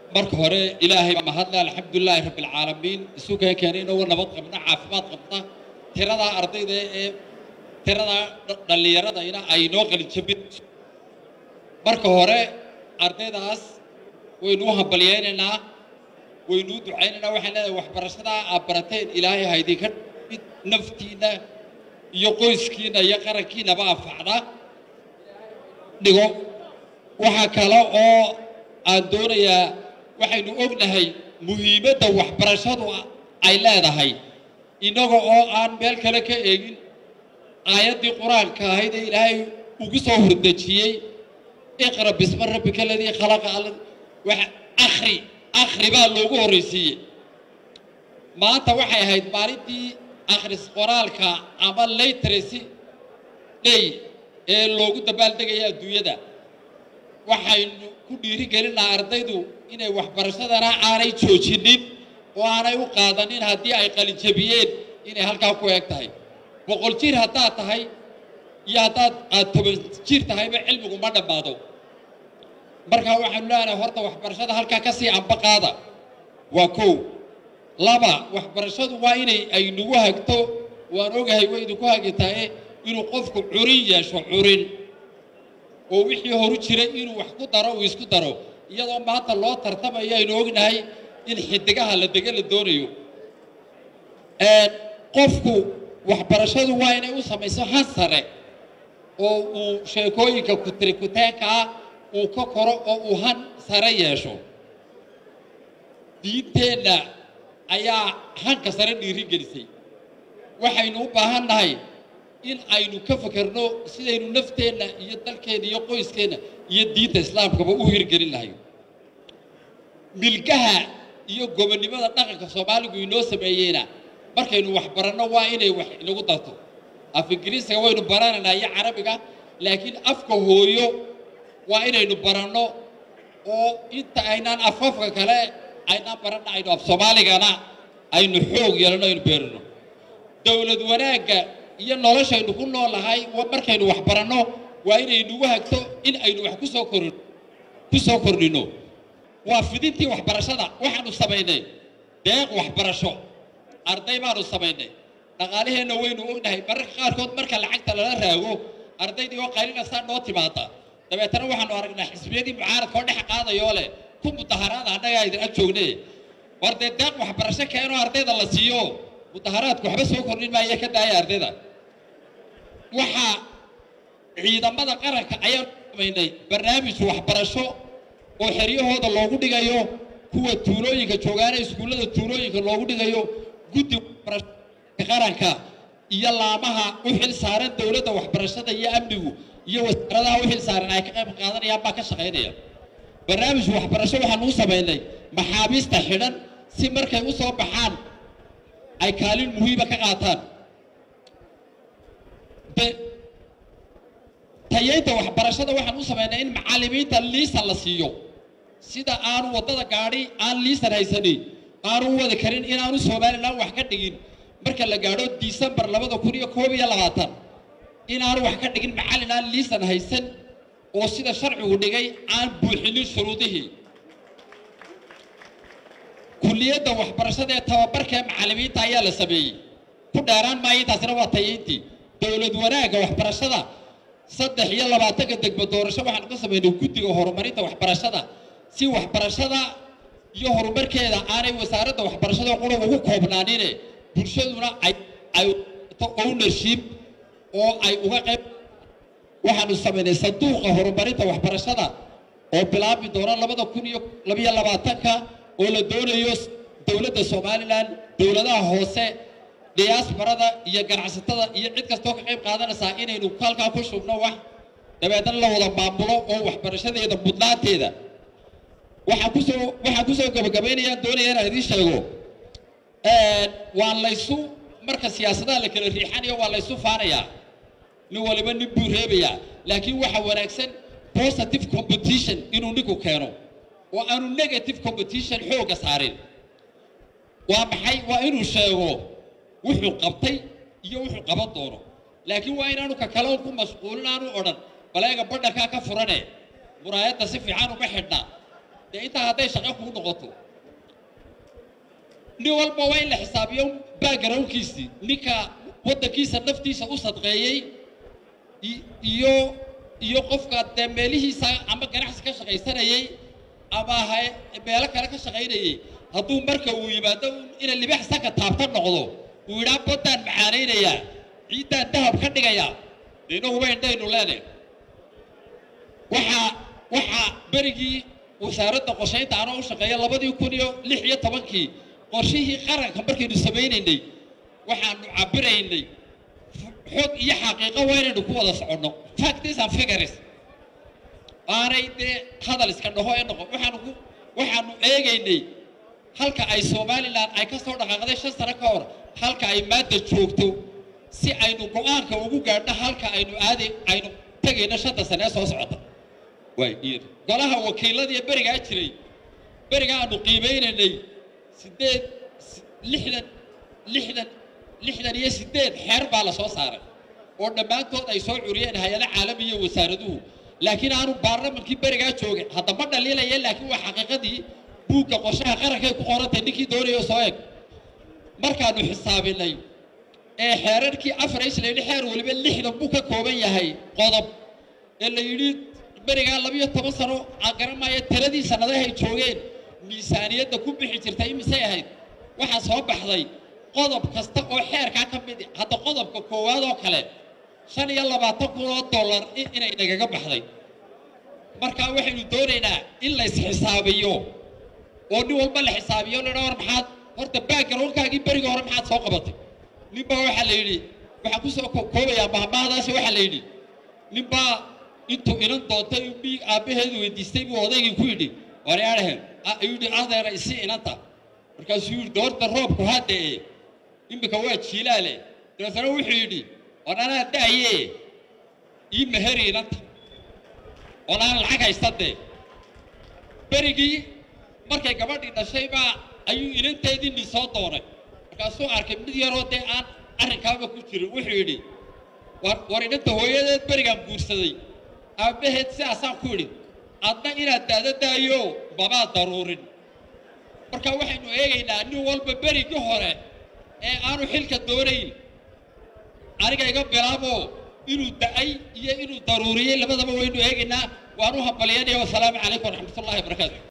marka hore ilaahay baa mahadle alxamdulilaahi rabbilcaalamiin isu keen keenay inagoo nabad qabna caafimaad qabna tiradaa ardayda ee tiradaa dhallinyaradayna ay noo qalijabin marka hore ardaydaas waynu u hambalyaynaynaa waynu u ducaynaynaa waxaan leedahay waxbarashadaa aad barateen ilaahay ha idinka mid naftiinna iyo qoyskiinna iyo qarankiinnaba anfacda dhigo waxaa kale oo aan doonayaa waxaynu ognahay muhiimadda waxbarashadu ay leedahay innaga oo aan meel kale ka eegin aayaddii qur-aanka ahayd ee ilaahay ugu soo hordejiyey iqra bisma rabbika aladii khalaqa alla waxa akhri akhri baa loogu horraysiiyey maanta waxay ahayd maalintii akhris qoraalka ama literacy day ee loogu dabaaldegaya adduunyada waxaynu ku dhiiri gelinaa ardaydu inay waxbarashadana aanay joojinin oo aanay u qaadanin haddii ay qalijabiyeen inay halkaa ku eeg tahay boqol jir haddaad tahay iyo haddaad aad toban jir tahayba cilmigu ma dhammaado markaa waxaanu leenahay horta waxbarashada halkaa ka sii amba qaada waa kow laba waxbarashadu waa inay ay nagu hagto waan ogahay way idinku hagitaaye inuu qofku curin yeesho curin oo wixii horu jiray inuu wax ku daro uu isku daro iyadoo maanta loo tartamayo aynu ognahay in xidigaha la dega la doonayo qofku waxbarashadu waa inay u samayso han sare oo uu sheekooyinka kutirikuteenka ah uu ka koro oo uu han sare yeesho diinteenna ayaa hanka sare dhiiri gelisay waxaynu u baahan nahay in aynu ka fekerno sidaynu nafteenna iyo dalkeenna iyo qoyskeenna iyo diinta islaamkaba u hirgelin lahay milgaha iyo gobonnimada dhaqanka soomaaligu inoo sameeyeyna markaynu wax baranno waa inay wax inagu darto af ingiriisiga waynu baranaynaa iyo carabiga laakiin afka hooyo waa inaynu baranno oo inta aynaan afafka kale aynaan baranna aynu af soomaaligana aynu xoog yeelano aynu beerino dowlad wanaagga iyo noloshaynu ku noolahay markaynu wax baranno waa inay nagu hagto in aynu wax kusoo korin ku soo kordhino waa fidintii waxbarashada waxaanu samaynay deeq waxbarasho arday baanu samaynay dhaqaalaheenna waynu ognahay mararka qaarkood marka lacagta lala raago ardaydii oo qaylinaysaa noo timaada dabeetana waxaanu aragnaa xisbiyadii mucaaradka oo dhex qaadayoo leh ku mudaharaada annagaa idin ag joogne war dee deeq waxbarasho keenoo ardayda la siiyo mudaharaadku waxba soo kordhin maaya ka daaya ardayda waxaa ciidamada qaranka ayaan samaynay barnaamij waxbarasho oo xeryahooda loogu dhigayo kuwa tuulooyinka joogaana iskuullada tuulooyinka loogu dhigayo guddi waxbarashada qaranka iyo laamaha u xil saaran dowladda waxbarashada iyo amnigu iyo wasaaradaha u xil saaran ay ka qayb qaadanayaan baa ka shaqaynaya barnaamij waxbarasho waxaan u samaynay maxaabiista xidhan si markay u soo baxaan ay kaalin muhiima ka qaataan tayeynta waxbarashada waxaan u samaynay in macallimiinta liisan la siiyo sida aanu waddada gaadhi aan liisan haysanin aanu u wadi karin inaanu somalilan wax ka dhigin marka la gaadho disembar labada kun iyo koob iyo labaatan inaanu wax ka dhigin macallin aan liisan haysan oo sida sharcigu dhigay aan buuxinin shuruudihii kulliyadda waxbarashada ee tababarka ee macallimiinta ayaa la sameeyey ku dheeraan maayo intaasina waa tayeyntii dowlad wanaagga waxbarashada saddex iyo labaatanka degmo doorasho waxaanu ka samaynay guddiga horumarinta waxbarashada si waxbarashada iyo horumarkeeda aanay wasaaradda waxbarashada qura ugu koobnaanine bulshaduna ay ay ownership oo ay uga qayb waxaanu samaynay sanduuqa horumarinta waxbarashada oo bilaabi doona labada kun iyo labiyo labaatanka oo la doonayo dowladda somalilan dowladaha hoose diyaasbarada iyo ganacsatada iyo cid kastoo ka qayb qaadanaysaa inaynu halkaa ku shubno wax dabeetna la wada maamulo oo waxbarashadeeda mudnaanteeda waxaan kusoo waxaan kusoo gabagabaynayaan doonaya inaan idiin sheego waa laysu marka siyaasadaha la kala riixanayo waa laysu faanayaa nin waliba nin buu reebayaa laakiin waxa wanaagsan positive competition inuu ninku keeno oo aanu negative competition xoogga saarin waa maxay waa inuu sheego wuxuu qabtay iyo wuxuu qaban doono laakiin waa inaanu ka kale ku mashquulin aanu odhan baleega badhankaa ka furane muraayadda si fiican uma xidhna dee intaa hadday shaqo kuu noqoto nin walba waa in la xisaabiyo backgroundkiisii ninka waddankiisa naftiisa u sadqeeyey i- iyo iyo qofka dee meelihiisa ama ganacsi ka shaqaysanayey ama hay- meelo kale ka shaqaynayey hadduu marka uu yimaado ina libax saka taabta noqdo uu yidhaa baddaan macaanaynayaa ciiddaan dahab ka dhigayaa dee inaguba indhaynu leenahay waxaa waxaa berigii wasaaradda qorshaynta anoo u shaqeeya labadii kun iyo lix iyo tobankii qorshihii qaranka markaynu samaynaynay waxaanu cabiraynay xog iyo xaqiiqo waa inaynu ku wada soconno facts and figures aanay dee hadal iska dhaho ee noqon waxaanu ku waxaanu eegaynay halka ay somalilan ay ka soo dhaqaaqday shan sano ka hor halka ay maanta joogto si aynu go-aanka ugu gaadhno halka aynu aaday aynu tegayno shanta sane ee soo socota waay iyada golaha wakiiladiiyo berigaa jiray beriga aanu qiimeynaynay sideed si- lixdan lixdan lixdan iyo sideed xeer baa la soo saaray oo dhammaantood ay soo curiyeen hay-ada caalamiya wasaaraduhu laakiin aanu baarlamankii berigaa joogin hadda ma dhaliilaya laakiin waa xaqiiqadii buugga qorshaha qarankay ku qorantay ninkii doonayo soo eg markaanu xisaabinay ee xeerarkii afar islayidhi xeer weliba lixdan buu ka kooban yahay qodob ee la yidhi berigaa labiyo toban sano aan garanmaya tiradii sannadahay joogeen miisaaniyadda ku bixi jirtay imisay ahayd waxaa soo baxday qodob kasta oo xeerkaa ka mid ah. hadda qodobka koowaad oo kale shan iyo labaatan kun oo dollar in- inay nagaga baxday markaa waxaynu doonaynaa in la isxisaabiyo oo nin walba la xisaabiyo la war maxaad horta backgroundkaagii berigii hore maxaad soo qabatay ninbaa waxaa la yidhi waxaan kusoo ko- koobayaa mahmaahdaasi waxaa la yidhi ninbaa intuu inan doontay mi aabbaheedu weydiistay buu odaygii ku yidhi waryaadhaheen ayuu yidhi adeera isi inanta markaasuu yidhi doorta roobku haddee iminka waa jiilaale dabeetana wuxuu yidhi war anaa da'ye ii meheri inanta oon aan lacag haysta dee berigii markay gabadhii dhashay baa ayuu inanteedii nin soo doonay markaasuu arkay mid yaroo dee aan arrinkaaba ku jirin wuxuu yidhi war war inanta hooyadeed berigaan guursaday aabbaheed sidaasaan ku idhi adna inaad daada daayo mamaa daruurin marka waxaynu eegaynaa nin walba berigii hore ee aanu xilka doonayn aniga iga bilaabo inuu da'ay iyo inuu daruuriyey labadaba waynu eegaynaa waan u hambalyanaya wasalaamu calaykum waraxmatullahi wabarakaatu